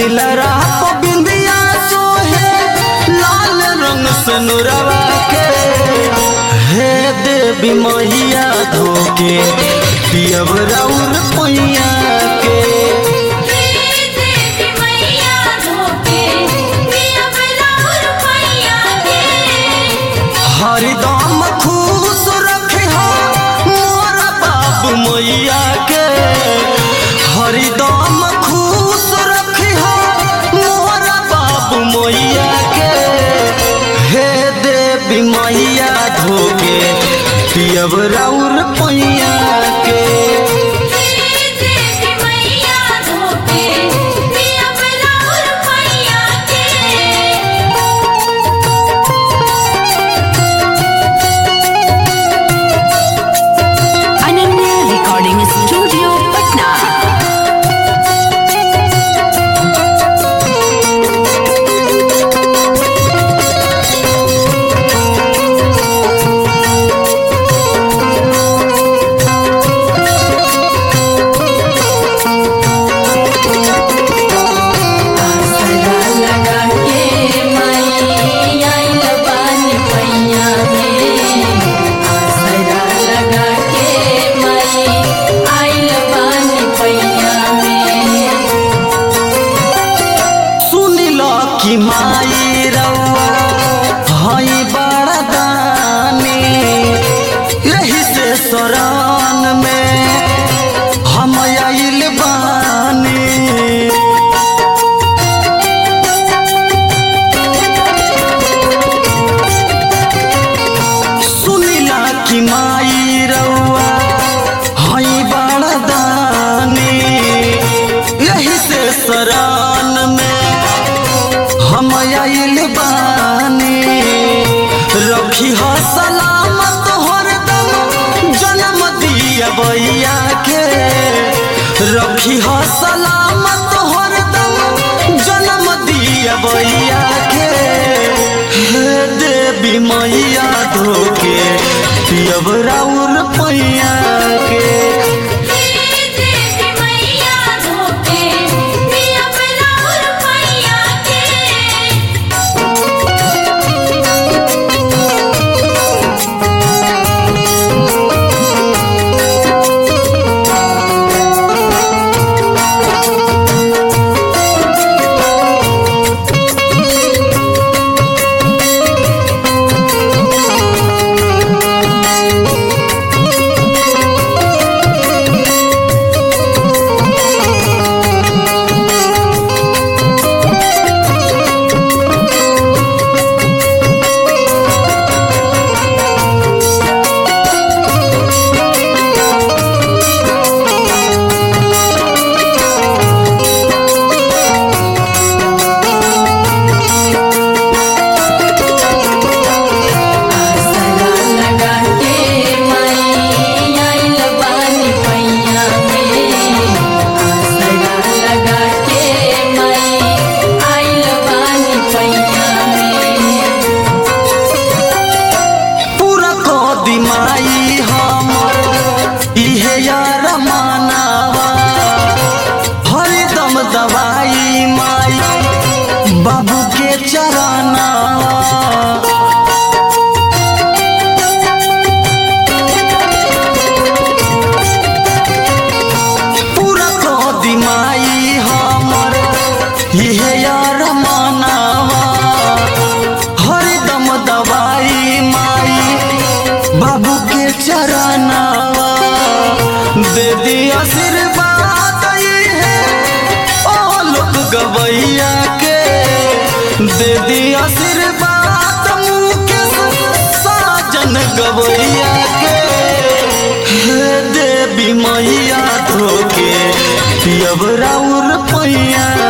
लीलरा बिंदिया सोहे लाल रंग से नुरवा के हे देवी मैया धोके पियब राउर पैया के देवी मैया धोके पियब राउर पैया के हरिदम खुश रखे मोर बाबू मैया के हरिदम खुश रखे मोर बाबू मैया के हे देवी मैया धोके पियब राउर पैया के देवी मैया धोके पियब राउर पैया के Ananya Recording Studio, Patna. आसरा लगा के माई आइल बानी पैया में आसरा लगा के माई आइल बानी पैया में सुनिल कि माई रउआ हई बड़ा दानी यही से शरण में हम आइल बानी सुनिला कि माई रउआ हई बड़ा दानी यही से शरण में हम आइल बानी रखी हो सलामत हरदम जन्म दिया बैया के रखी हो सलामत हरदम जन्म दिया बैया के हे देवी मैया धोके पियब राउर पैया के देवी मैया धोके पियब राउर पैया के आसरा लगा के माई आइल बानी पैया में आसरा लगा के माई आइल बानी पैया में पूरा कदी माई हमर इहे यार मानावा हरदम दवाई माई बाबू के चरानावा पूरा कदी माई हमर इहे यार मानावा हरदम दवाई माई बाबू के चरनावा दे दी आशीर्वाद है ओ लोग गवैया के दे दी आशीर्वाद मुकेश साजन गवैया के हे देवी मैया धोके पियब राउर पैया